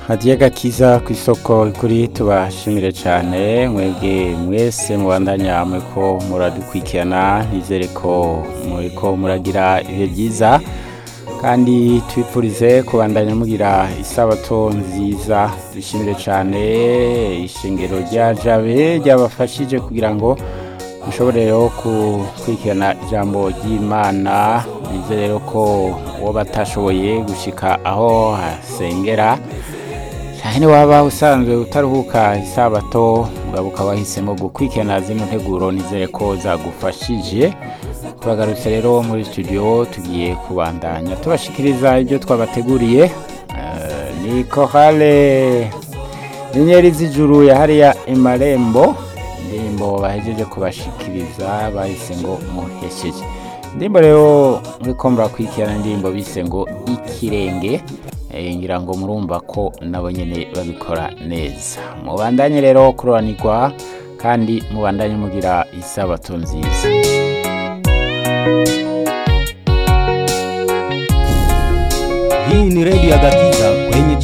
hadiye gakiza ku isoko kuri tubashimire cyane mwebwe mwese mubandanya muriko muradukurikirana nizere ko muriko muragira ibihe byiza kandi twifurize kubandanya mugira isabato nziza dushimire cyane ishingiro rya jabe ryabafashije kugira ngo mushobore rero gukurikirana ijambo ry'imana nizere rero ko uwo batashoboye gushika aho hasengera cyane waba usanzwe utaruhuka isabato mugabo ukaba wahisemo gukurikirana zino nteguro nizere ko zagufashije tubagarutse rero muri studio tugiye kubandanya tubashikiriza ibyo twabateguriye Eh, ni korale inyenyeri z'ijuru ya hariya imarembo indirimbo bahejeje kubashikiriza bahise ngo muhesheje indirimbo rero muriko murakurikirana indirimbo bise ngo ikirenge Eh, ngira ngo murumva ko nabo nyene babikora neza mubandanye rero kuroranirwa kandi mubandanye mugira isabato nziza Hii ni redio ya Gakiza